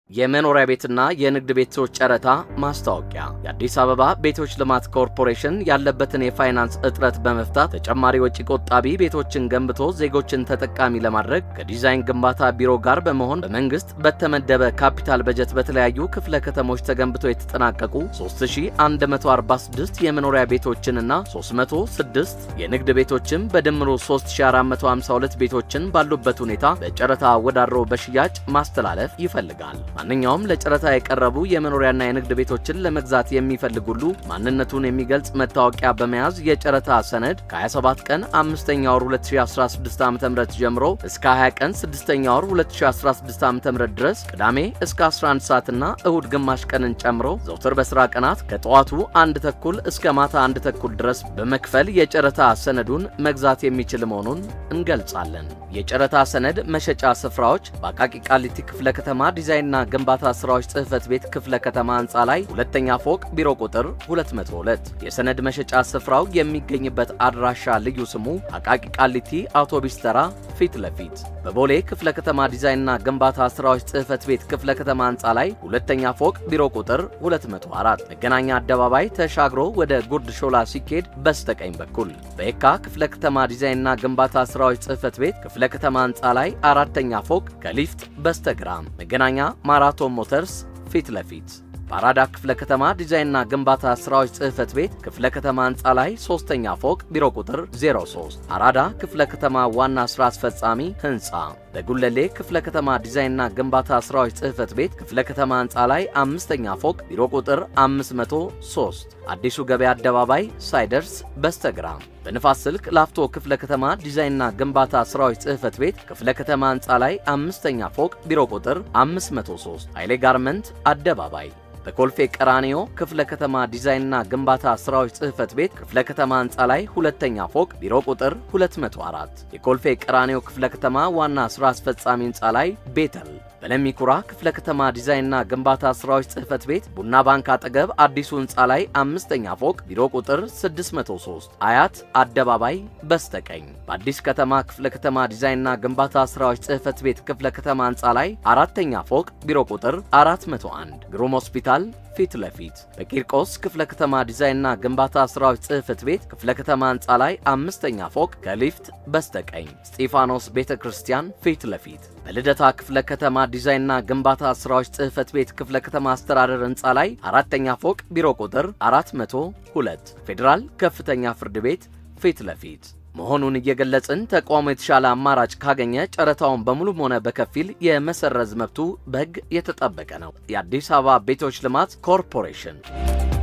የመኖሪያ ቤትና የንግድ ቤቶች ጨረታ ማስታወቂያ። የአዲስ አበባ ቤቶች ልማት ኮርፖሬሽን ያለበትን የፋይናንስ እጥረት በመፍታት ተጨማሪ ወጪ ቆጣቢ ቤቶችን ገንብቶ ዜጎችን ተጠቃሚ ለማድረግ ከዲዛይን ግንባታ ቢሮ ጋር በመሆን በመንግስት በተመደበ ካፒታል በጀት በተለያዩ ክፍለ ከተሞች ተገንብቶ የተጠናቀቁ 3146 የመኖሪያ ቤቶችንና 306 የንግድ ቤቶችን በድምሩ 3452 ቤቶችን ባሉበት ሁኔታ በጨረታ አወዳድሮ በሽያጭ ማስተላለፍ ይፈልጋል። ማንኛውም ለጨረታ የቀረቡ የመኖሪያና የንግድ ቤቶችን ለመግዛት የሚፈልግ ሁሉ ማንነቱን የሚገልጽ መታወቂያ በመያዝ የጨረታ ሰነድ ከ27 ቀን 5ኛ ወር 2016 ዓ.ም ጀምሮ እስከ 20 ቀን 6ኛ ወር 2016 ዓ.ም ድረስ ቅዳሜ እስከ 11 ሰዓትና እሁድ ግማሽ ቀንን ጨምሮ ዘውትር በሥራ ቀናት ከጠዋቱ አንድ ተኩል እስከ ማታ አንድ ተኩል ድረስ በመክፈል የጨረታ ሰነዱን መግዛት የሚችል መሆኑን እንገልጻለን። የጨረታ ሰነድ መሸጫ ስፍራዎች በአቃቂ ቃሊቲ ክፍለ ከተማ ዲዛይንና ግንባታ ስራዎች ጽሕፈት ቤት ክፍለ ከተማ ህንፃ ላይ ሁለተኛ ፎቅ ቢሮ ቁጥር 202። የሰነድ መሸጫ ስፍራው የሚገኝበት አድራሻ ልዩ ስሙ አቃቂ ቃሊቲ አውቶቢስ ተራ ፊት ለፊት በቦሌ ክፍለ ከተማ ዲዛይንና ግንባታ ስራዎች ጽሕፈት ቤት ክፍለ ከተማ ህንፃ ላይ ሁለተኛ ፎቅ ቢሮ ቁጥር 204 መገናኛ አደባባይ ተሻግሮ ወደ ጉርድ ሾላ ሲኬድ በስተቀኝ በኩል በየካ ክፍለ ከተማ ዲዛይንና ግንባታ ስራዎች ጽሕፈት ቤት ክፍለ ከተማ ህንፃ ላይ አራተኛ ፎቅ ከሊፍት በስተግራ መገናኛ ማራቶን ሞተርስ ፊት ለፊት በአራዳ ክፍለ ከተማ ዲዛይንና ግንባታ ስራዎች ጽሕፈት ቤት ክፍለ ከተማ ህንፃ ላይ ሶስተኛ ፎቅ ቢሮ ቁጥር 03 አራዳ ክፍለ ከተማ ዋና ስራ አስፈጻሚ ህንፃ በጉለሌ ክፍለ ከተማ ዲዛይንና ግንባታ ስራዎች ጽሕፈት ቤት ክፍለ ከተማ ህንፃ ላይ አምስተኛ ፎቅ ቢሮ ቁጥር 503 አዲሱ ገበያ አደባባይ ሳይደርስ በስተግራ በንፋስ ስልክ ላፍቶ ክፍለ ከተማ ዲዛይንና ግንባታ ስራዎች ጽሕፈት ቤት ክፍለ ከተማ ህንፃ ላይ አምስተኛ ፎቅ ቢሮ ቁጥር 503 ኃይሌ ጋርመንት አደባባይ በኮልፌ ቀራኒዮ ክፍለ ከተማ ዲዛይንና ግንባታ ስራዎች ጽሕፈት ቤት ክፍለ ከተማ ህንፃ ላይ ሁለተኛ ፎቅ ቢሮ ቁጥር 204 የኮልፌ ቀራኒዮ ክፍለ ከተማ ዋና ስራ አስፈጻሚ ህንፃ ላይ ቤተል በለሚኩራ ክፍለ ከተማ ዲዛይንና ግንባታ ስራዎች ጽሕፈት ቤት ቡና ባንክ አጠገብ አዲሱ ህንፃ ላይ አምስተኛ ፎቅ ቢሮ ቁጥር 603 አያት አደባባይ በስተቀኝ በአዲስ ከተማ ክፍለ ከተማ ዲዛይንና ግንባታ ስራዎች ጽሕፈት ቤት ክፍለ ከተማ ህንፃ ላይ አራተኛ ፎቅ ቢሮ ቁጥር 401 ግሩም ሆስፒታል ፊት ለፊት በቂርቆስ ክፍለ ከተማ ዲዛይንና ግንባታ ስራዎች ጽሕፈት ቤት ክፍለ ከተማ ህንፃ ላይ አምስተኛ ፎቅ ከሊፍት በስተቀኝ ስጢፋኖስ ቤተ ክርስቲያን ፊት ለፊት በልደታ ክፍለ ከተማ ዲዛይንና ግንባታ ስራዎች ጽሕፈት ቤት ክፍለ ከተማ አስተዳደር ህንፃ ላይ አራተኛ ፎቅ ቢሮ ቁጥር 402 ፌዴራል ከፍተኛ ፍርድ ቤት ፊት ለፊት መሆኑን እየገለጽን ተቋሙ የተሻለ አማራጭ ካገኘ ጨረታውን በሙሉም ሆነ በከፊል የመሰረዝ መብቱ በሕግ የተጠበቀ ነው። የአዲስ አበባ ቤቶች ልማት ኮርፖሬሽን